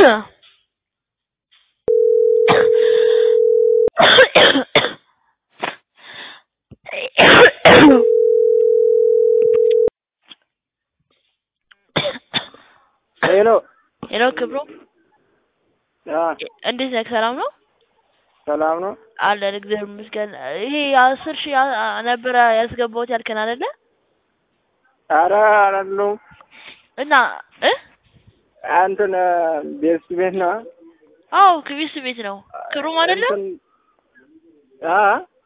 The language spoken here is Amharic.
ሄሎ ሄሎ ክብሩ አ እንዴት ነህ? ሰላም ነው ሰላም ነው። አለን እግዚአብሔር ይመስገን። ይሄ አስር ሺህ ያ- ነበረ ያስገባሁት ያልከን አይደለ? አረ አይደለሁም እና እ እንትን ቤት ቤት ነው አዎ ክቢስ ቤት ነው ክሩም አይደለም? እንትን አ